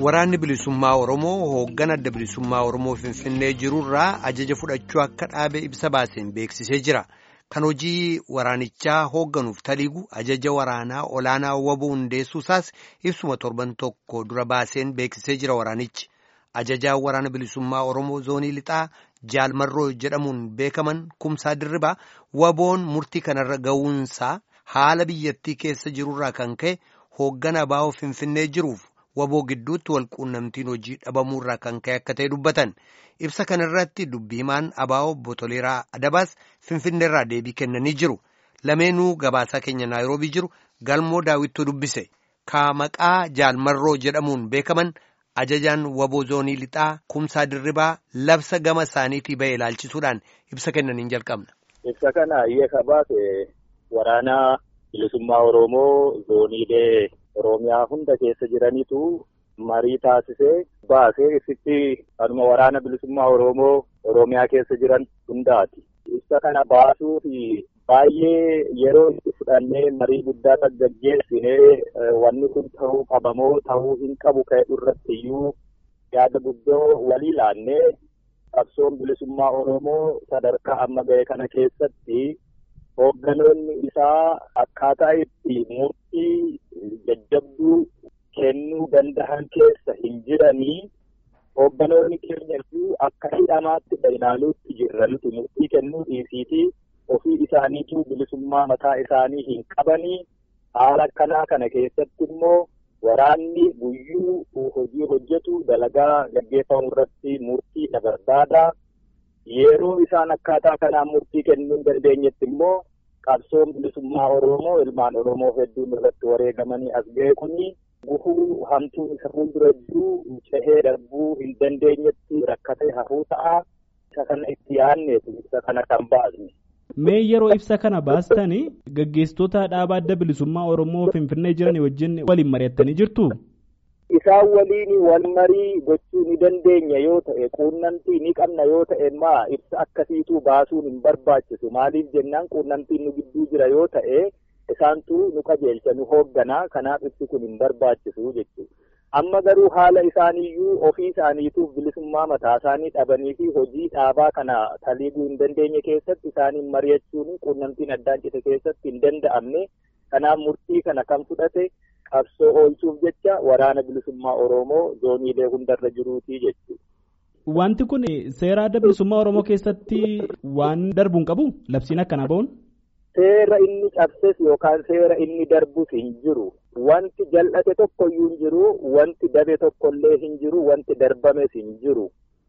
Waraanni bilisummaa Oromoo hoogganaa adda bilisummaa Oromoo Finfinnee jirurraa ajaja fudhachuu akka dhaabe ibsa baaseen beeksisee jira. Kan hojii waraanichaa hoogganuuf taliigu ajaja waraanaa olaanaa waboo hundeessuusaas ibsuma torban tokko dura baaseen beeksisee jira waraanichi. Ajajaa waraana bilisummaa Oromoo zoonii lixaa jaalmarroo jedhamuun beekaman kumsaa dirribaa waboon murtii kanarra ga'uunsaa haala biyyattii keessa jirurraa kan ka'e hoogganaa baa'oo Finfinnee jiruuf waboo gidduutti walquunnamtiin hojii dhabamuurraa kan ka'e akka ta'e dubbatan. Ibsa kanarratti dubbii himaan abaa'oo Botoleeraa Adabaas Finfinneerraa deebii kennanii jiru. Lameenuu gabaasaa keenya Naayiroobii jiru galmoo daawwittuu dubbise. Ka maqaa jaalmarroo jedhamuun beekaman ajajaan waboo zoonii lixaa kumsaa dirribaa labsa gama isaaniitii ba'e ilaalchisuudhaan ibsa kennaniin jalqabna. Ibsa kana hiyyee baase waraana bilisummaa Oromoo zooniilee Oromiyaa hunda keessa jiranitu marii taasisee baasee ibsitti kanuma waraana bilisummaa Oromoo Oromiyaa keessa jiran hundaati. Ibsa kana baasuu fi baay'ee yeroo itti fudhannee marii guddaa kan gaggeessinee wanni kun ta'uu qabamoo ta'uu hin qabu ka'e irratti iyyuu yaada guddoo walii laannee qabsoon bilisummaa Oromoo sadarkaa amma ga'e kana keessatti hoogganoonni isaa akkaataa itti murtii jajjabduu kennuu danda'an keessa hin jiranii hoogganoonni keenya iyyuu akka hidhamaatti ilaaluutti jirra nuti murtii kennuu dhiisiitii ofii isaaniituu bilisummaa mataa isaanii hin qabanii haala akkanaa kana keessatti immoo waraanni guyyuu hojii hojjetu dalagaa gaggeeffamu irratti murtii barbaada. Yeroo isaan akkaataa kanaan murtii kennuu hin dandeenyetti immoo qabsoon bilisummaa Oromoo ilmaan Oromoo hedduun irratti wareegamanii as ga'e kuni gufuu hamtuun isa fuuldura jiru cehee darbuu hin dandeenyetti rakkatee hafuu ta'a. Isa kana itti yaadneetu isa kana kan baasne. Mee yeroo ibsa kana baastanii gaggeessitoota dhaaba adda bilisummaa Oromoo Finfinnee jiran wajjin waliin mari'attanii jirtu? Isaan waliin wal marii gochuu ni dandeenya yoo ta'e quunnamtii ni qabna yoo ta'e maa ibsa akkasiituu baasuun hin barbaachisu maaliif jennaan quunnamtiin nu gidduu jira yoo ta'e isaantu nu qajeelcha nu hoogganaa kanaaf ibsi kun hin barbaachisu jechuudha. Amma garuu haala isaaniiyyuu ofii isaaniituuf bilisummaa mataa isaanii dhabanii fi hojii dhaabaa kana taliiguu hin dandeenye keessatti isaaniin mari'achuun quunnamtiin addaan cite keessatti hin danda'amne kanaaf murtii kana kan fudhate qabsoo oolchuuf jecha waraana bilisummaa Oromoo zooniilee hundarra jiruutii jechuudha. Wanti kun seera adda bilisummaa Oromoo keessatti waan darbu hin qabu labsiin akkanaa ba'uun? Seera inni cabses yookaan seera inni darbus hin jiru. Wanti jal'ate tokkoyyuu hin jiru, wanti dabe tokkollee hin jiru, wanti darbames hin jiru.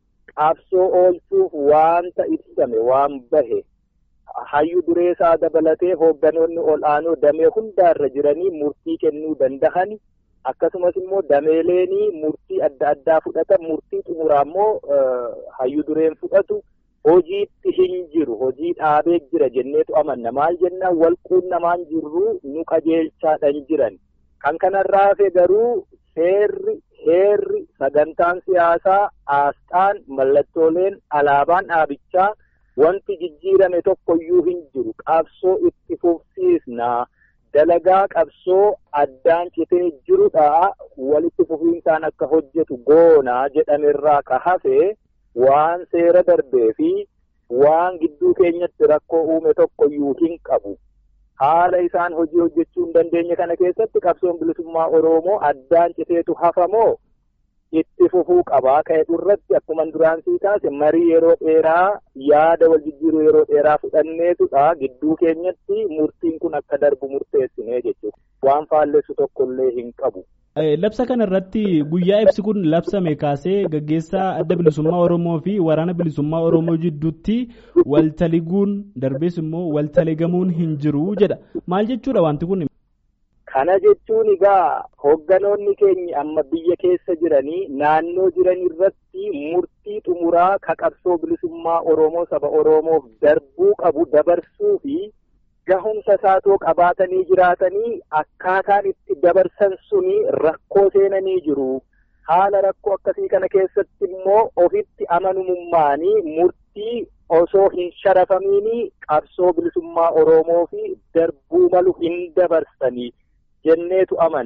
Qabsoo oolchuuf waanta ibsame waan bahe hayyu duree isaa dabalatee hoogganoonni ol aanoo damee hundaarra jiranii murtii kennuu danda'an akkasumas immoo dameeleenii murtii adda addaa fudhatan murtii xumuraa immoo hayyu dureen fudhatu hojiitti hin jiru hojii dhaabee jira jenneetu amanna maal jennaan walquunnamaan jirru nu qajeelchaadhan jiran kan kanarraa hafe garuu seerri heerri sagantaan siyaasaa aasxaan mallattooleen alaabaan dhaabichaa wanti jijjiirame tokkoyyuu hin jiru qabsoo itti fufsiisnaa dalagaa qabsoo addaan citee jirudha walitti fufiinsaan akka hojjetu goonaa jedhamerraa ka hafe waan seera darbee fi waan gidduu keenyatti rakkoo uume tokkoyyuu hin qabu. Haala isaan hojii hojjechuu hin dandeenye kana keessatti qabsoon bilisummaa Oromoo addaan citeetu hafamoo itti fufuu qabaa ka'e irratti akkuma duraan sii taase marii yeroo dheeraa yaada wal jijjiiruu yeroo dheeraa fudhanneetudha gidduu keenyatti murtiin kun akka darbu murteessinee jechuudha waan faallessu tokkollee hin qabu. Labsa kana irratti guyyaa ibsi kun labsame kaasee gaggeessaa adda bilisummaa Oromoo fi waraana bilisummaa Oromoo jidduutti waltaliguun darbees immoo waltaligamuun hin jiru jedha. Maal jechuudha wanti kun? Kana jechuun egaa hoogganoonni keenya amma biyya keessa jiranii naannoo jiran irratti murtii xumuraa ka qabsoo bilisummaa Oromoo saba Oromoof darbuu qabu dabarsuu fi gahumsa isaatoo qabaatanii jiraatanii akkaataan itti dabarsan suni rakkoo seenanii jiru. Haala rakkoo akkasii kana keessatti immoo ofitti amanamummaanii murtii osoo hin sharafamiini qabsoo bilisummaa Oromoo fi darbuu malu hin dabarsanii. jenneetu amanna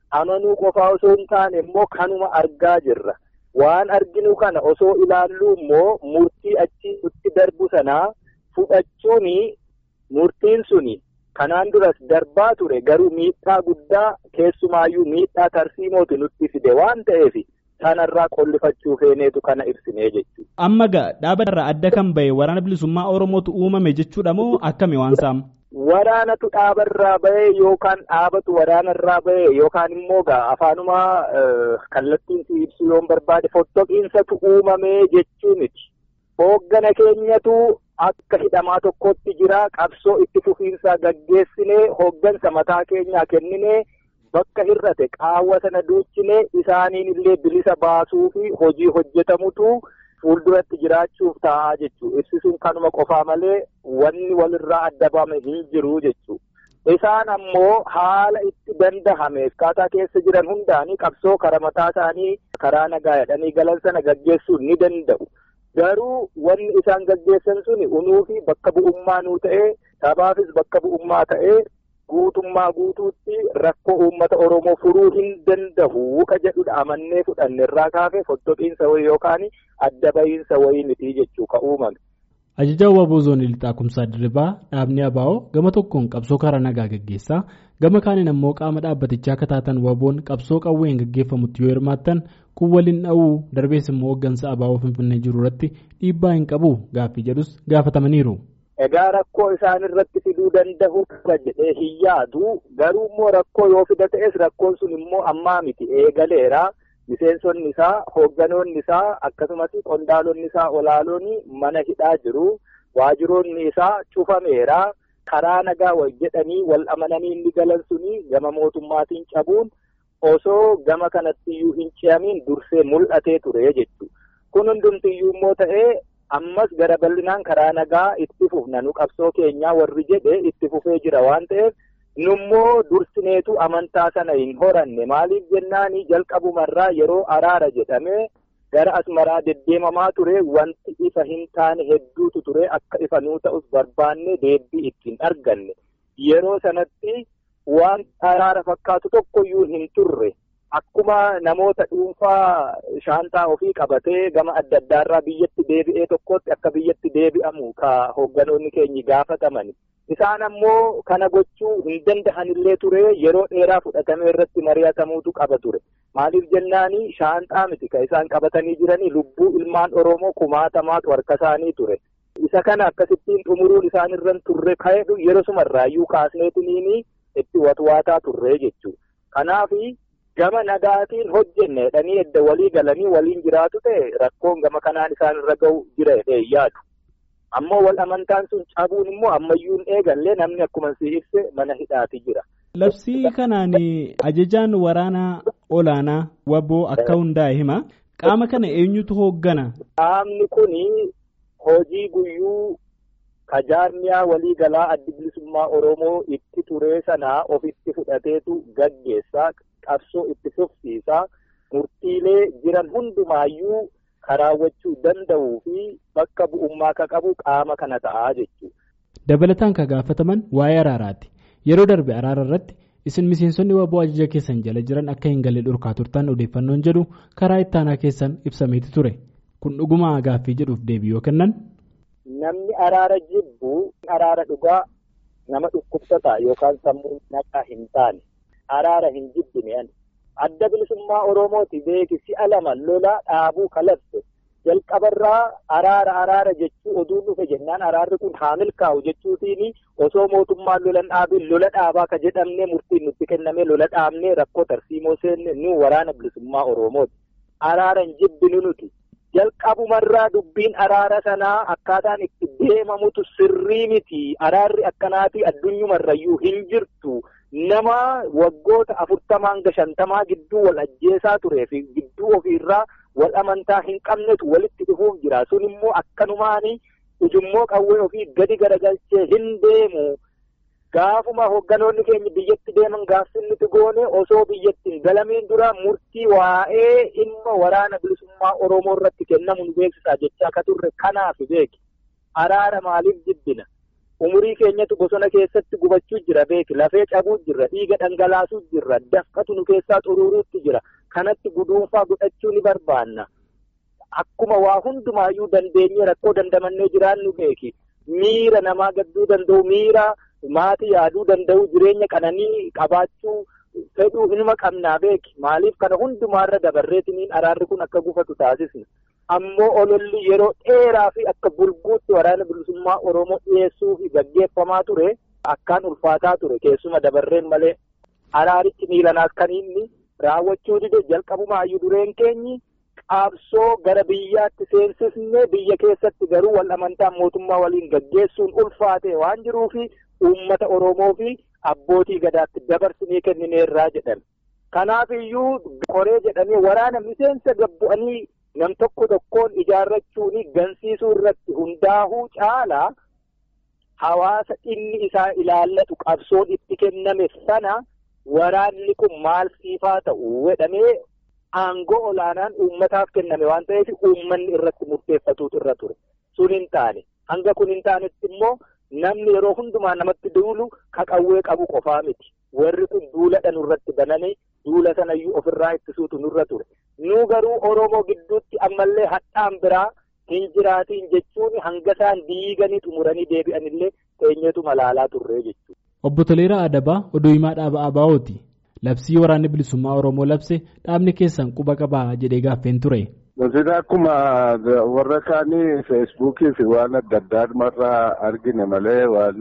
amanuu qofaa osoo hin taane immoo kanuma argaa jirra. Waan arginu kana osoo ilaallu immoo murtii achi nutti darbu sanaa fudhachuun murtiin suni kanaan duras darbaa ture garuu miidhaa guddaa keessumaayyuu miidhaa tarsiimooti nutti fide waan ta'eef sanarraa qollifachuu feeneetu kana ibsinee jechuudha. Amma gaa dhaaba irraa adda kan bahe waraana bilisummaa Oromootu uumame jechuudha moo akkami waan saam? Waraanatu dhaabarraa bahe yookaan dhaabatu waraanarraa bahe yookaan immoo gaa afaanuma kallattiin si ibsu yoon barbaade fottoqiinsatu uumame jechuu miti. Hooggana keenyatu akka hidhamaa tokkotti jira qabsoo itti fufiinsaa gaggeessinee hooggansa mataa keenyaa kenninee bakka hir'ate qaawwa sana duuchinee isaaniin illee bilisa baasuu fi hojii hojjetamutu fuulduratti jiraachuuf ta'a jechuudha. Ibsisuun kanuma qofaa malee wanni walirraa adda bahame hin jiru jechuudha. Isaan ammoo haala itti dandahame akkaataa keessa jiran hundaanii qabsoo karaa mataa isaanii karaa nagaa jedhanii galan sana gaggeessuu ni danda'u. Garuu wanni isaan gaggeessan suni unuu fi bakka bu'ummaa nuu ta'ee sabaafis bakka bu'ummaa ta'ee guutummaa guutuutti rakkoo uummata Oromoo furuu hin danda'u ka jedhudha amannee fudhanne irraa kaafee fottoqiinsa wayii yookaan adda bahiinsa wayii miti jechuu ka uumame. Ajajaa Waaboo Zoonii Lixaa Kumsaa Dirribaa dhaabni Abaa'oo gama tokkoon qabsoo karaa nagaa gaggeessaa gama kaaniin ammoo qaama dhaabbatichaa akka taatan Waaboon qabsoo qawween gaggeeffamutti yoo hirmaattan kun waliin dha'uu darbees immoo hooggansa Abaa'oo Finfinnee jiru irratti dhiibbaa hin qabu gaaffii jedhus gaafatamaniiru. Egaa rakkoo isaan irratti fiduu danda'u qaba jedhee hin yaadu garuu immoo rakkoo yoo fida ta'es rakkoon sun immoo ammaa miti eegaleera. Miseensonni isaa hoogganoonni isaa akkasumas qondaalonni isaa olaaloonni mana hidhaa jiru. Waajiroonni isaa cufameera. Karaa nagaa wal jedhanii wal amananii inni galan suni gama mootummaatiin cabuun osoo gama kanattiyyuu hin ce'amiin dursee mul'atee ture jechuudha. Kun hundumtiyyuu immoo ta'ee ammas gara bal'inaan karaa nagaa itti fufna nu qabsoo keenyaa warri jedhe itti fufee jira waan ta'eef. nummoo dursineetu amantaa sana hin horanne maaliif jennaani jalqabumarraa yeroo araara jedhame gara asmaraa deddeemamaa ture wanti ifa hin taane hedduutu ture akka ifa nuu ta'us barbaanne deebbii ittiin arganne yeroo sanatti waan araara fakkaatu tokkoyyuu hin turre akkuma namoota dhuunfaa shaantaa ofii qabatee gama adda addaarraa biyyatti deebi'ee tokkotti akka biyyatti deebi'amu ka hoogganoonni keenyi gaafatamani. Isaan ammoo kana gochuu hin danda'anillee ture yeroo dheeraa fudhatamee irratti mari'atamuutu qaba ture. Maaliif jennaani shaanxaa miti kan isaan qabatanii jiranii lubbuu ilmaan Oromoo kumaatamaatu harka isaanii ture. Isa kana akkasittiin xumuruun isaan irran turre ka'edhu yeroo sumarraayyuu kaasneetiniini itti watwaataa turre jechuudha. Kanaafi gama nagaatiin hojjenne jedhanii edda walii galanii waliin jiraatu ta'e rakkoon gama kanaan isaan irra ga'u jira jedhee yaadu. ammoo wal amantaan sun cabuun immoo ammayyuun eegallee namni akkuma si ibse mana hidhaati jira. Labsii kanaan ajajaan waraanaa olaanaa waboo akka hundaa'e hima. Qaama kana eenyutu hooggana? Qaamni kun hojii guyyuu kajaarmiyaa waliigalaa addi bilisummaa Oromoo itti turee sanaa ofitti fudhateetu gaggeessaa qabsoo itti fufsiisaa murtiilee jiran hundumaayyuu karaawwachuu danda'uu fi bakka bu'ummaa ka qabu qaama kana ta'aa jechuudha. Dabalataan ka gaafataman waa'ee araaraati. Yeroo darbe araara irratti isin miseensonni waboo ajaja keessan jala jiran akka hin galle dhorkaa turtan odeeffannoon jedhu karaa ittaanaa keessan ibsameeti ture. Kun dhuguma gaaffii jedhuuf deebii yoo kennan. Namni araara jibbu araara dhugaa nama dhukkubsataa yookaan sammuu naqaa hin taane araara hin jibbine ani. adda bilisummaa Oromooti beeki si'a lama lola dhaabuu kalabse jalqabarraa araara araara jechuu oduun dhufe jennaan araarri kun haa milkaa'u jechuutiin osoo mootummaan lolan dhaabin lola dhaabaa ka jedhamne murtiin nutti kenname lola dhaabnee rakkoo tarsiimoo seenne nu waraana bilisummaa Oromooti. Araara hin jibbinu nuti. Jalqabumarraa dubbiin araara sanaa akkaataan itti deemamutu sirrii miti. Araarri akkanaatii addunyumarrayyuu hin jirtu. nama waggoota afurtamaa hanga shantamaa gidduu wal ajjeesaa turee fi gidduu ofiirraa wal amantaa hin qabnetu walitti dhufuuf jira sun immoo akkanumaani ujummoo qawwee ofii gadi garagalchee hin deemu gaafuma hoogganoonni keenya biyyatti deeman gaafsin nuti goone osoo biyyatti hin galamiin dura murtii waa'ee dhimma waraana bilisummaa oromoo irratti kennamu nu beeksisaa jechaa akka turre kanaaf beeki araara maaliif jibbina umurii keenyatu bosona keessatti gubachuu jira beeki lafee cabuu jirra dhiiga dhangalaasuu jirra dafqatu nu keessaa xuruuruutti jira kanatti guduunfaa godhachuu ni barbaanna akkuma waa hundumaayyuu dandeenye rakkoo dandamannee jiraannu beeki miira namaa gadduu danda'u miira maatii yaaduu danda'u jireenya qananii qabaachuu fedhuu hinuma qabnaa beeki maaliif kana hundumaarra dabarreetiniin araarri kun akka gufatu taasisna. ammoo ololli yeroo dheeraa fi akka bulguutti waraana bilisummaa Oromoo dhiyeessuu fi gaggeeffamaa ture akkaan ulfaataa ture keessuma dabarreen malee araarichi miilanaas kan inni raawwachuu dide jalqabumaayyuu dureen keenyi qaabsoo gara biyyaatti seensisne biyya keessatti garuu wal amantaa mootummaa waliin gaggeessuun ulfaate waan jiruu fi uummata Oromoo fi abbootii gadaatti dabarsinee kennineerraa jedhan. Kanaaf iyyuu qoree jedhamee waraana miseensa gabbu'anii nam tokko tokkoon ijaarrachuun gansiisuu irratti hundaa'uu caalaa hawaasa inni isaa ilaallatu qabsoon itti kenname sana waraanni kun maal siifaa ta'u jedhamee aangoo olaanaan uummataaf kenname waan ta'eef uummanni irratti murteeffatuutu irra ture sun hin taane hanga kun hin taanetti immoo namni yeroo hundumaa namatti duulu qawwee qabu qofaa miti warri kun duuladha nurratti bananii duula sanayyuu ofirraa ittisuutu nurra ture nu garuu oromoo gidduutti ammallee hadhaan biraa hin jiraatiin jechuun hanga isaan diiganii xumuranii deebi'anillee teenyeetu malaalaa turree jechuudha. Obbo Toleeraa Adabaa oduu himaa dhaaba Abaa'ooti. Labsii waraanni bilisummaa Oromoo labse dhaabni keessan quba qabaa jedhee gaaffeen ture. Nuti akkuma warra kaanii feesbuukii fi waan adda addaa argine malee waan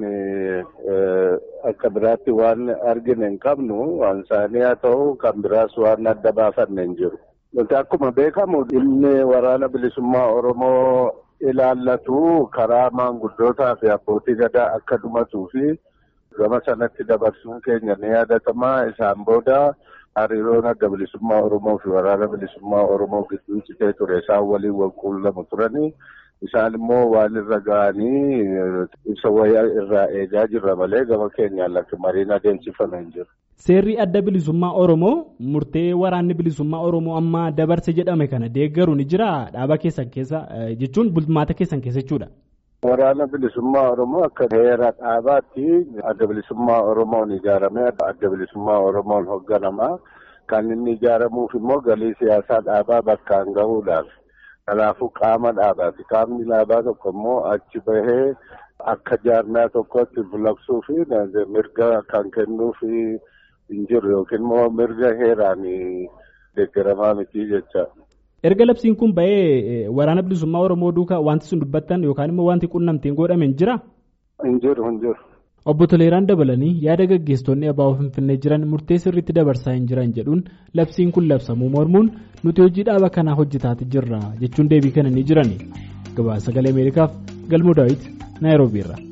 akka biraatti waan argine hin qabnu waan isaanii haa ta'u kan biraas waan adda baafanne hin jiru. Nuti akkuma beekamu dhimmi waraana bilisummaa Oromoo ilaallatu karaa maanguddootaa fi abbootii gadaa akka dhumatuu fi gama sanatti dabarsuun keenya ni yaadatamaa isaan booda. hariiroon adda bilisummaa Oromoo fi waraana bilisummaa Oromoo gidduu citee ture isaan waliin wal quunnamu turanii isaan immoo waan irra ga'anii ibsa wayyaa irraa eegaa jirra malee gama keenyaan lakki mariin adeemsifame hin jiru. Seerri adda bilisummaa Oromoo murtee waraanni bilisummaa Oromoo amma dabarse jedhame kana deeggaru ni jira dhaaba keessan keessa jechuun bulmaata keessan keessa jechuudha. Waraana bilisummaa Oromoo akka heera dhaabaatti adda bilisummaa Oromoon ijaaramee adda bilisummaa Oromoon hoogganamaa kan inni ijaaramuuf immoo galii siyaasaa dhaabaa bakkaan gahuudhaaf. Kanaafuu qaama dhaabaati. Qaamni dhaabaa tokko immoo achi bahee akka jaarmaa tokkotti bulabsuu fi mirga kan kennuuf hin jiru yookiin immoo mirga heeraan deeggaramaa miti jecha. erga labsiin kun ba'ee waraana bilisummaa oromoo duukaa wanti sun dubbattan yookaan immoo wanti qunnamtiin godhame hin jira. hin jiru hin jiru. obbo Toleeraan dabalanii yaada gaggeessitoonni abaaboo finfinnee jiran murtee sirriitti dabarsaa hin jiran jedhuun labsiin kun labsamuu mormuun nuti hojii dhaaba kanaa hojjetaati jirra jechuun deebii kana ni jiran gabaasa sagalee ameerikaaf galmoo daawit naayiroobiirra.